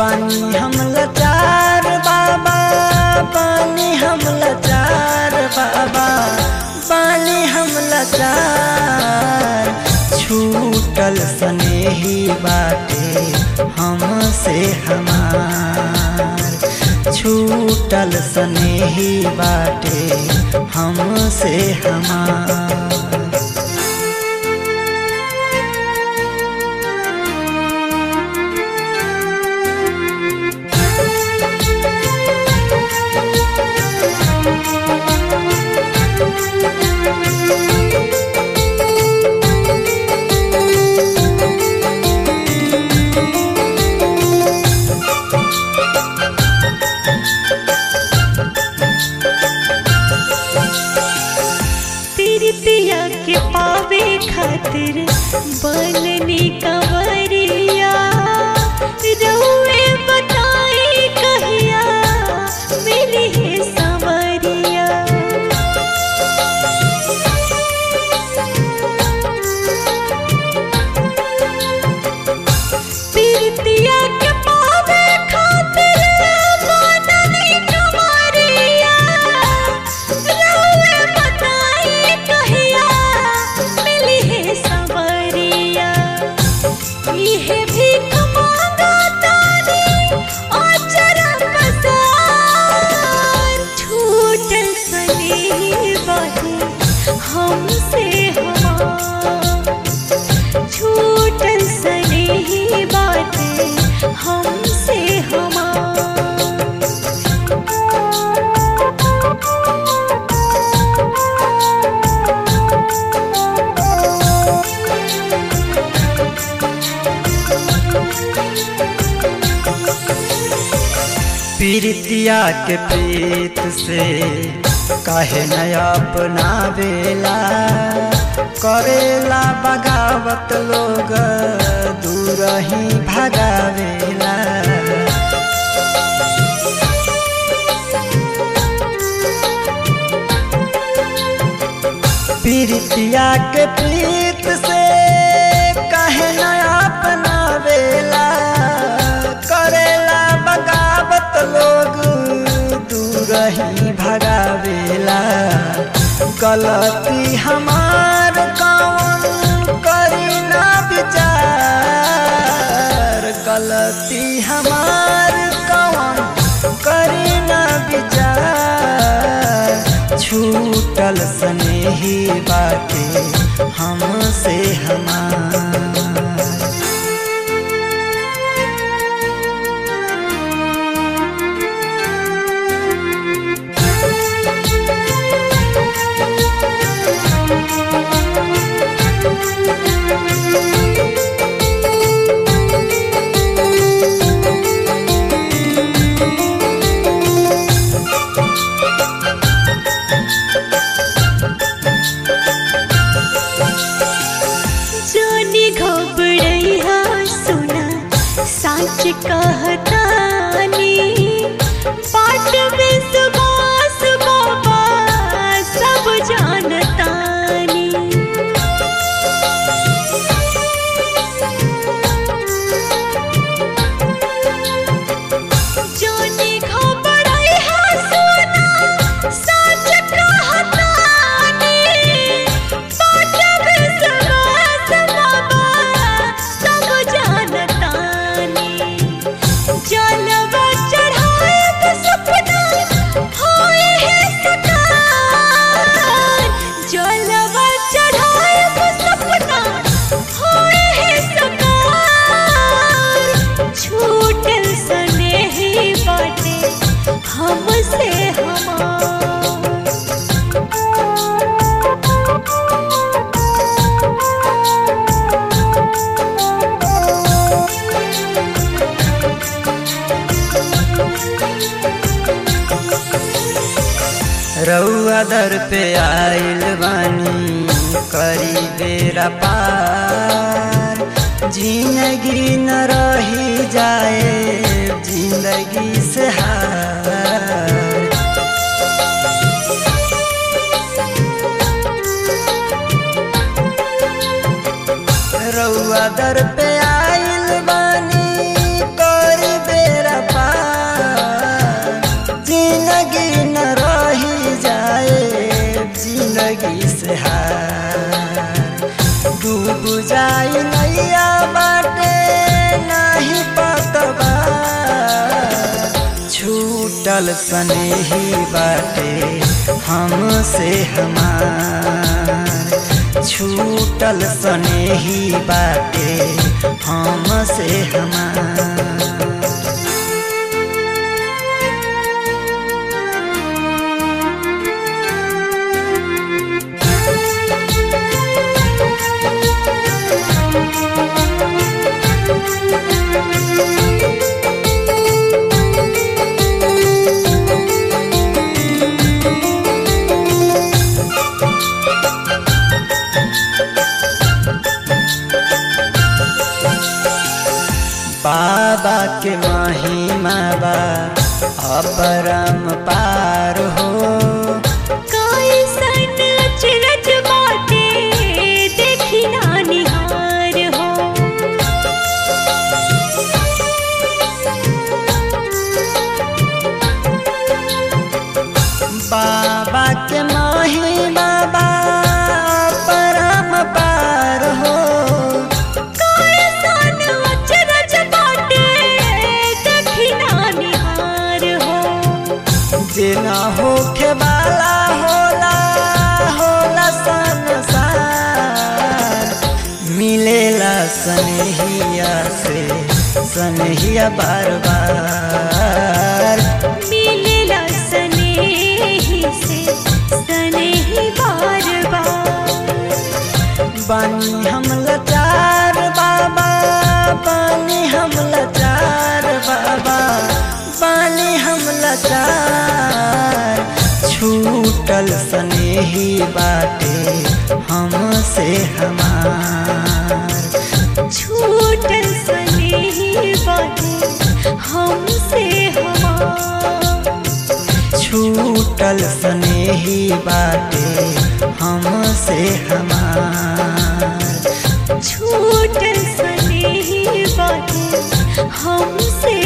बानी हम लाचार बाबा बानी हम लाचार बाबा बानी हम लाचार छूटल स्नेही बाटे हमसे हमार छूटल स्नेही बाटे हमसे हमार प्रीतिया के पावे खातिर बननी कंवरिया रउए बताई कहिया मिली है संवरिया प्रीतिया के पावे खातिर बननी कंवरिया रउए बताई कहिया मिली है संवरिया इहे भीख मांगा तानी अचरा पसार छूटल सने बाटे हमसे हमार छूटल सने बाटे हमसे हमार पीरितिया के प्रीत से काहे न अपना बेला करेला बगावत लोग दूर ही भगावेला पीरितिया के प्रीत से काहे न अपना बेला करेला बगावत लोग दूर ही भगावेला गलती हमार कौन करी ना विचार गलती हमार कौन करी ना विचार छूटल स्नेही बाटे हमसे हमार जानी घबड़ैया सुना सच कहतानी बाट में सुबास बाबा सब जानतानी जानी घबड़ैया सुना सच कहतानी बाट में सुबास बाबा सब जानतानी जलवा चढ़ाए तो सपना होए है सकार जलवा चढ़ाए तो सपना होए है सकार छूटल स्नेही बाटे हमसे हमार रउआ दर पे आइल बानी करी बेरा पार जिंदगी न रही जाए जिंदगी से हार रउआ दर पे आइल बानी कर बेरा छूटल स्नेही बाटे हमसे हमार छूटल स्नेही बाटे हमसे हमार बाबा के महिमा बा अपरम पार हो कैसन अचरज बाटे देखी ना निहार हो बाबा के महिमा बा अपरम पार हो कैसन अचरज बाटे देखी ना निहार हो जे न होखे वाला होला होला संसार मिलेला सनहिया से सनहिया बार बार मिलेला स्नेही से स्नेही बार बार बानी हम लाचार बाबा बानी हम लाचार बाबा बानी हम लाचार छूटल स्नेही बाटे हमसे हमार छूटल स्नेही बाटे हमसे हमार छूटल स्नेही बाटे हमसे हमार छूटल स्नेही बाटे हमसे